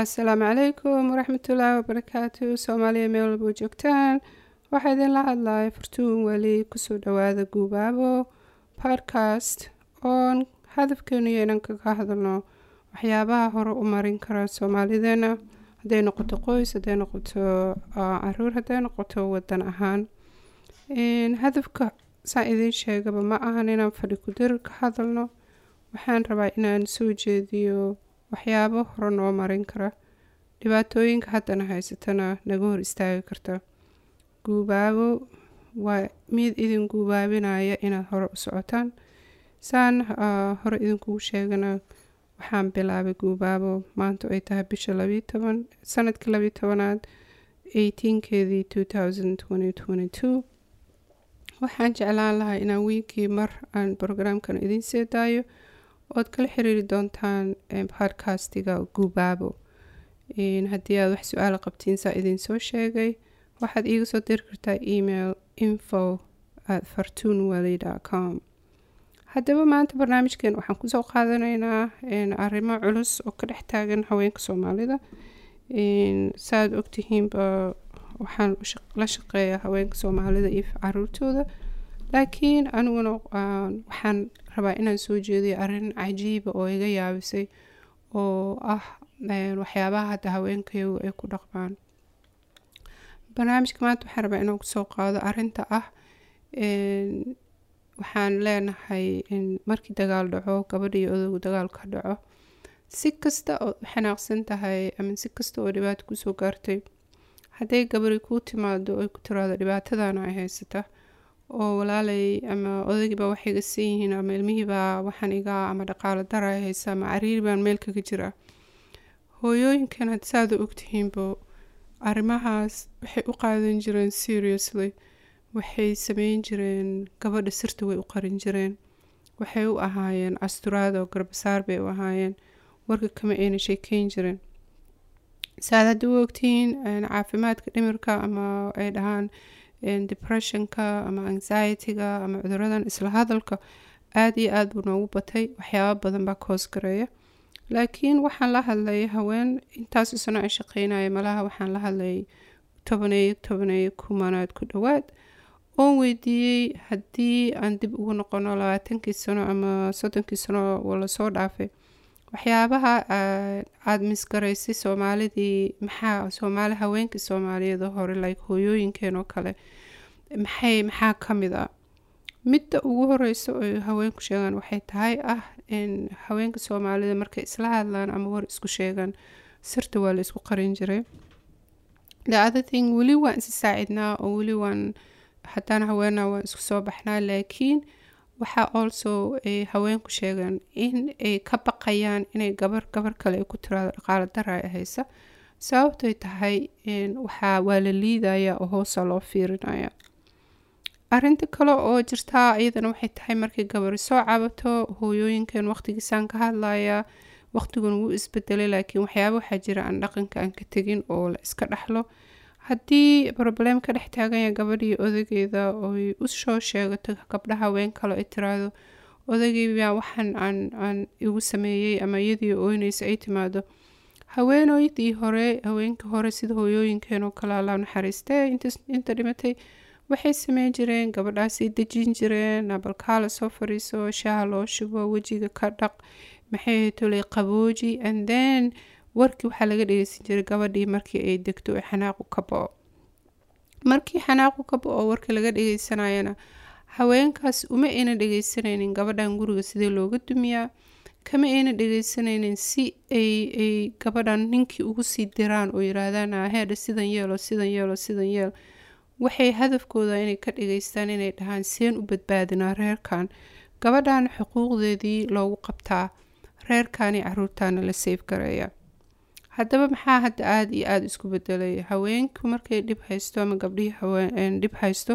asalaamu calaykum waraxmatullaahi wabarakaatu soomaaliya meel walba joogtaan waxaa idinla hadlaya furtuun weli kusoo dhawaada guubaabo podcast oon hadafkeenu inaan kaga hadalno waxyaabaha hore u marin kara soomaalideena hadday noqoto qoys hadday noqoto caruur hadday noqoto wadan ahaan hadafka saa idiin sheegaba ma ahan inaan fadhi kudirir ka hadalno waxaan rabaa inaan soo jeediyo waxyaabo hore noo marin kara dhibaatooyinka haddana haysatana naga hor istaagi karta guubaabo waa mid idin guubaabinaya inaad hore u socotaan saan hore idinkugu sheegana waxaan bilaabay guubaabo maanta ay tahay bisha labiyo toban sanadkii labiyo tobanaad eighteenkeedii two thousand twenty twenty two waxaan jeclaan lahaa inaan wiinkii mar aan brograamkan idiin sii daayo ood kala xiriiri doontaan podcastiga guubaabo haddii aad wax su-aala qabtiin saa idiin soo sheegay waxaad iiga soo diri kartaa email info at fartuunwally com haddaba maanta barnaamijkeen waxaan kusoo qaadanaynaa arrimo culus oo ka dhex taagan haweenka soomaalida saaad ogtihiinba waxaan la shaqeeyaa haweenka soomaalida iyo caruurtooda laakiin aniguna waxaan rabaa inaan soo jeediyo arrin cajiiba oo iga yaabisay oo ah waxyaabaha hadda haweenkayagu ay ku dhaqmaan barnaamijka maanta waxaan rabaa inaan kusoo qaado arinta ah waxaan leenahay markii dagaal dhaco gabadha iyo odowga dagaal ka dhaco si kasta oo u xanaaqsan tahay ama si kasta oo dhibaato kusoo gaartay hadday gabari kuu timaado ay ku tiraado dhibaatadana ay haysata oo walaalay ama odaygiibaa wax iga san yihiin ama ilmihiibaa waxaan igaa ama dhaqaalo dara ay haysa ama cariiri baan meel kaga jiraa hooyooyinkan had saada ogtihiinbo arrimahaas waxay u qaadan jireen seriously waxay sameyn jireen gabadha sirta way u qarin jireen waxay u ahaayeen asturaad oo garbasaar bay u ahaayeen warka kama ayna sheekeyn jireen saad hadda u ogtihiin caafimaadka dhimirka ama ay dhahaan depressionka ama anxietyga ama cuduradan isla hadalka aada iyo aada buu noogu batay waxyaaba badan baa koos gareeya laakiin waxaan la hadlayay haween intaasoo sano ay shaqeynaya malaha waxaan la hadlayay tobaneeyo tobaneeyo kumanaad ku dhowaad oon weydiiyey haddii aan dib ugu noqono labaatankii sano ama soddonkii sano oo lasoo dhaafay waxyaabaha aada misgaraysay soomaalidii maxaa soomaali haweenkii soomaaliyeed oo hore like hooyooyinkeen oo kale maxay maxaa ka mid ah midda ugu horeysa oo haweenku sheegaan waxay tahay ah haweenka soomaalida markay isla hadlaan ama war isku sheegaan sirta waa la isku qarin jiray the other thing weli waan isi saacidnaa oo weli waan haddaan haweenaa waan isku soo baxnaa laakiin waxaa also ay haweenku sheegaan in ay ka baqayaan inay gabar gabar kale ay ku tiraado dhaqaalo dara ay haysa sababtoy tahay waxaa waa la liidaya oo hoosa loo fiirinaya arinta kale oo jirtaa iyadana waxay tahay markay gabari soo cabato hooyooyinkan waqtigiisaan ka hadlaya waqtigun wuu isbedelay laakiin waxyaaba waxaa jira aan dhaqanka aan ka tegin oo la iska dhaxlo haddii problem ka dhex taaganya gabadhii odageeda oy usoo sheegato gabdhaha haween kale ay tiraado odageyba waxaan aan aan igu sameeyey ama iyadii ooyneysa ay timaado haweenooydii hore haweenkii hore sida hooyooyinkeen oo kale alla naxariistee inta dhimatay waxay sameyn jireen gabadhaasay dejin jireen abalkaala soo fariiso shaaha loo shubo wejiga ka dhaq maxay tolay qabooji and then warkii waxaa laga dhegeysan jiray gabadhii markii ay degto ee xanaaqu ka bo-o markii xanaaqu ka bo-o warkii laga dhegeysanayana haweenkaas uma ayna dhegeysanaynin gabadhan guriga sidee looga dumiyaa kama ayna dhegeysanaynin si ay ay gabadhan ninkii ugu sii diraan oo yiraahdaan heedha sidan yeelo sidan yeelo sidan yeel waxay hadafkooda inay ka dhageystaan inay dhahaan seen u badbaadinaa reerkan gabadhan xuquuqdeedii loogu qabtaa reerkani caruurtaana la sayf gareeya haddaba maxaa hadda aada iyo aada isku bedelay haweenku markay dhib haysto ama gabdhihii haween dhib haysto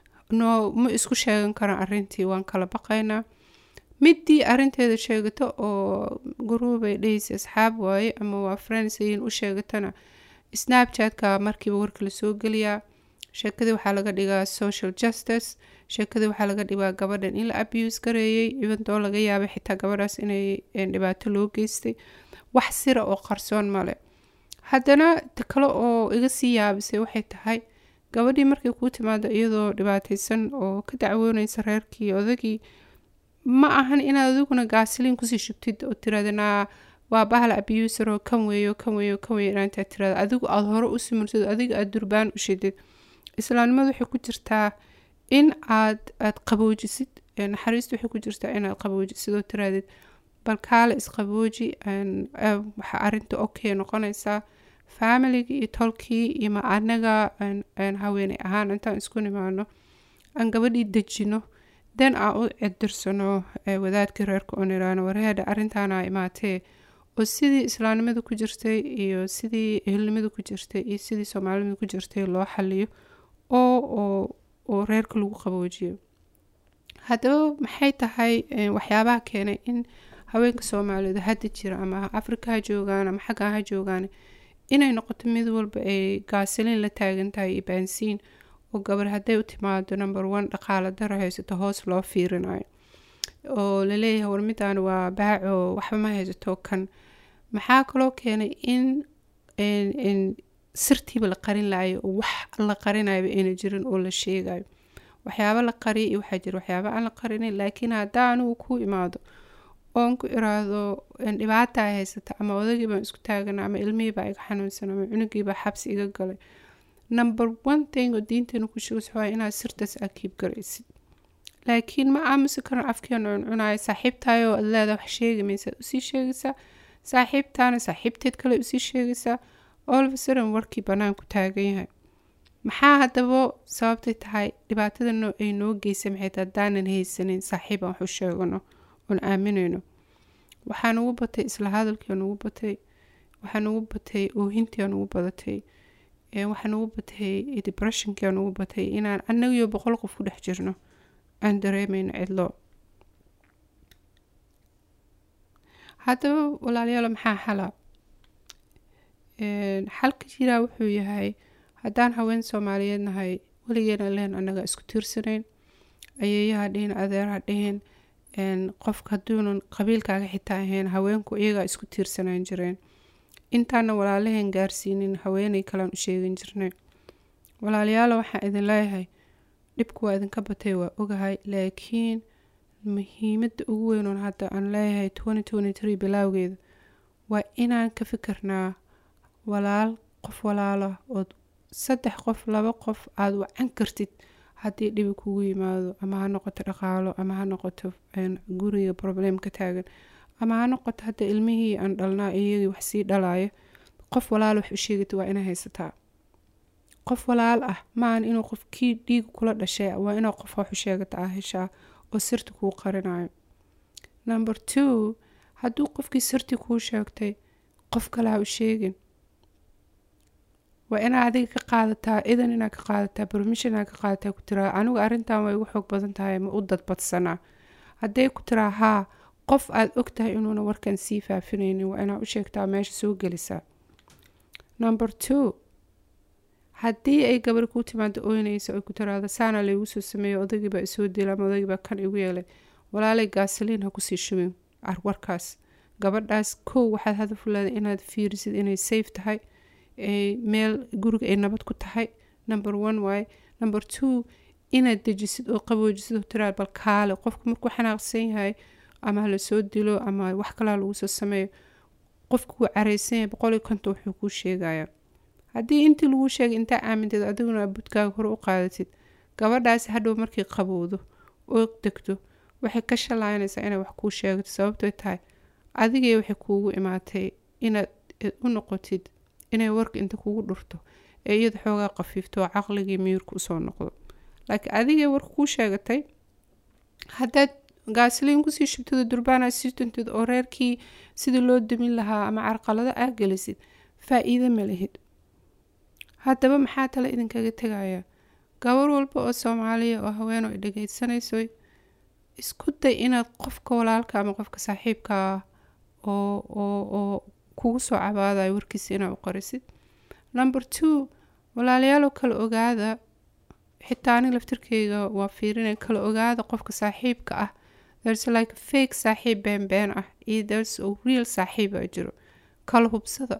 no ma isku sheegan karaan arintii waan kala baqaynaa midii arinteeda sheegato oo guruubay dhehaysa asxaab waaye ama waa friendsayin u sheegatana snapchatka markiiba warka lasoo geliyaa sheekadii waxaa laga dhigaa social justice sheekadii waxaa laga dhigaa gabadhan in la abuse gareeyey ibantoo laga yaabay xitaa gabadhaas inay dhibaato loo geystay wax sira oo qarsoon male haddana ta kale oo iga sii yaabisay waxay tahay gabadhii markay kuu timaado iyadoo dhibaataysan oo ka dacwoonaysa reerkii odagii ma ahan inaad adiguna gaasiliin kusii shubtid oo tiraadana waa bahal abuser oo kan weeyo kan weeyo kan weeyo inaantaa tirada adigu aada hore u simirtid adiga aada durbaan u shidid islaamnimadu waxay ku jirtaa in aad aada qaboojisid naxariistu waxay ku jirtaa inaad qaboojisid oo tiraadid bal kaale isqabooji waxa arinta okay noqonaysaa familigii iyo tolkii iyo ma anaga haweeney ahaan intaan isku nimaano aan gabadhii dejino dan aan u cidirsano wadaadkii reerka oo niraano wareedha arintaana imaatee oo sidii islaamnimada ku jirtay iyo sidii ehelnimada ku jirtay iyo sidii soomaalinimada ku jirtay loo xaliyo oo oo reerka lagu qaboojiyo haddaba maxay tahay waxyaabaha keenay in haweenka soomaaliyeed hadda jira ama afrika ha joogaan ama xagga ha joogaan inay noqoto mid walba ay gaasiliin la taagan tahay iyo baansiin oo gabar hadday u timaado number one dhaqaala daro haysato hoos loo fiirinayo oo laleeyahay war midaan waa baaco waxba ma haysato kan maxaa kaloo keenay in sirtiiba la qarin lahayo oo wax la qarinayaba ayna jirin oo la sheegayo waxyaaba la qariya iyo waxaa jira waxyaaba aan la qarinin laakiin haddaa anigu ku imaado oon ku iraahdo dhibaata ay haysata ama odagii baan isku taagana ama ilmihiibaa iga xanuunsan ama cunugiibaa xabsi iga galay number one thing oo diinteena ku sheegaysa waa inaad sirtaas aad kiib garaysid laakiin ma aamusi karan afkeena cuncunayo saaxiibtaayoo ad leedaa wax sheegi maysaad usii sheegaysaa saaxiibtaana saaxiibteed kale usii sheegaysaa olvasaran warkii banaanku taagan yahay maxaa haddaba sababtay tahay dhibaatada ay noo geysa maxay tahay haddaanan haysanin saaxiib aan wax u sheegano oon aaminayno waxaa nugu batay isla hadalkii nugu batay waxaa nugu batay oohintii nugu badatay waxaa nugu batay depressionkii nugu batay inaan annagiyo boqol qof ku dhex jirno aan dareemayno cidlo haddaba walaalayaalo maxaa xala xalka jiraa wuxuu yahay haddaan haween soomaaliyeed nahay weligeena leen annaga isku tiirsanayn ayeeyaha dhihin adeeraha dhihin qofka hadduunan qabiilkaaga xitaa ahayn haweenku iyagaa isku tiirsanaan jireen intaana walaalaheen gaarsiinin haweeney kalean u sheegin jirnay walaalayaalo waxaan idin leeyahay dhibku waa idinka batay waa ogahay laakiin muhiimada ugu weynoon hadda aan leeyahay bilaawgeeda waa inaan ka fikirnaa walaal qof walaala ood saddex qof laba qof aada wacan kartid haddii dhibi kugu yimaado ama ha noqoto dhaqaalo ama ha noqoto guriga problem ka taagan ama ha noqoto hadda ilmihii aan dhalnaa iyagii wax sii dhalaaya qof walaal wax u sheegata waa inaa haysataa qof walaal ah maahan inuu qof kii dhiig kula dhashay waa inaa qof wax u sheegata ah heshaa oo sirta kuu qarinayo number two hadduu qofkii sirtii kuu sheegtay qof kale ha u sheegin waa inaa adiga ka qaadataa idan inaa ka qaadataa permission inaa ka qaadataa ku tiraa anigu arrintan way igu xoog badan tahay ma u dadbadsanaa hadday ku tiraa haa qof aada og tahay inuuna warkan sii faafinaynin waa inaa u sheegtaa meesha soo gelisaa number two haddii ay gabar kuu timaado ooynaysa oy ku tiraado saana laygu soo sameeyo odagiibaa isoo dila ama odagiibaa kan igu yeelay walaalay gaasaliin ha kusii shubin warkaas gabadhaas kow waxaad hadaf u leedahay inaad fiirisid inay safe tahay meel guriga ay nabad ku tahay number one waaye number two inaad dejisid oo qaboojisid oo tiraa bal kaale qofku markuu xanaaqsan yahay ama lasoo dilo ama wax kalaa lagu soo sameeyo qofku wuu careysan yahay boqol iyo konton wuxuu kuu sheegayaa haddii intii lagu sheegay intaa aaminteed adiguna budkaaga hore u qaadatid gabadhaasi hadhow markay qabowdo oo degto waxay ka shalaynaysaa inay wax kuu sheegato sababtoy tahay adigay waxay kuugu imaatay inaad u noqotid inay warka inta kugu dhurto ee iyada xoogaa qafiifto oo caqligii miyirka usoo noqdo laakiin adigay warka kuu sheegatay haddaad gaasliin kusii shubtida durbaana sii tuntid oo reerkii sidii loo damin lahaa ama carqalado aa gelisid faa-iido ma lihid haddaba maxaa tale idinkaga tegayaa gabar walba oo soomaaliya oo haween oo dhegeysanayso isku day inaad qofka walaalka ama qofka saaxiibka ah oo oo oo kugu soo cabaadayo warkiisa inaad u qorisid number two walaaliyaaloo kala ogaada xitaa ani laftirkeyga waa fiirinay kala ogaada qofka saaxiibka ah there's like fake saaxiib been been ah iyo there's a real saaxiib aa jiro kala hubsada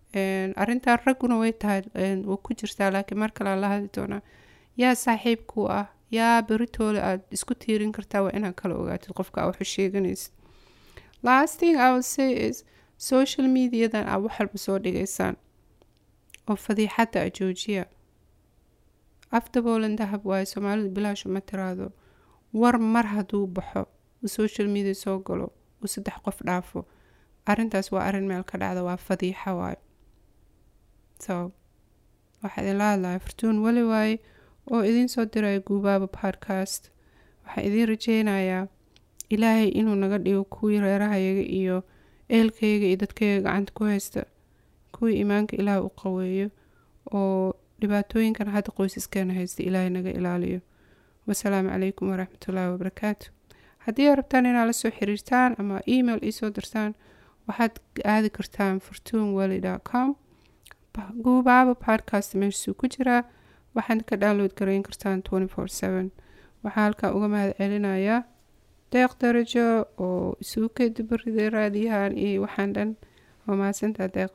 arrintan ragguna way tahay waa ku jirtaa laakiin mar kale aan la hadli doonaa yaa saaxiibkuu ah yaa beritoole aad isku tiirin kartaa waa inaad kala ogaatid qofka aa waxu sheeganaysid last thing i will say is social mediadan aa wax walba soo dhigaysaan oo fadiixadda a joojiya afdaboolan dahab waayo soomaalidu bilaashu ma tiraado war mar hadduu baxo uu social media soo galo uu saddex qof dhaafo arrintaas waa arrin meel ka dhacda waa fadiixa waayo so waxaa idinla hadlaya fartuun weli waaye oo idiin soo diraya guubaaba podcast waxaa idiin rajeynayaa ilaahay inuu naga dhigo kuwii reerahayaga iyo ehelkayaga iyo dadkayaga gacanta ku haysta kuwii iimaanka ilaah u qaweeyo oo dhibaatooyinkan hadda qoysaskeena haysta ilaahay naga ilaaliyo wasalaamu calaykum waraxmatullaahi wabarakaatu haddii aad rabtaan inaad la soo xiriirtaan ama email iisoo dirtaan waxaad aadi kartaan fortuun weli com guubaaba podcast meeshasuu ku jiraa waxaad ka download garayn kartaan waxaa halkaa uga mahad celinayaa deeq darajo oo isugu keedibariday raadiyahan iyo waxaan dhan waa mahadsantaa deeq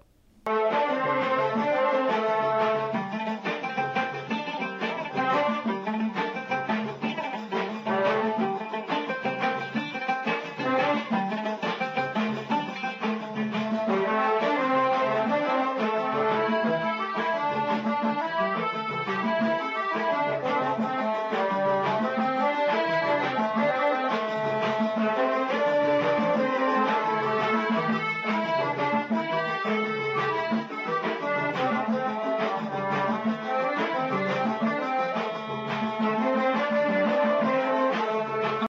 Thank you.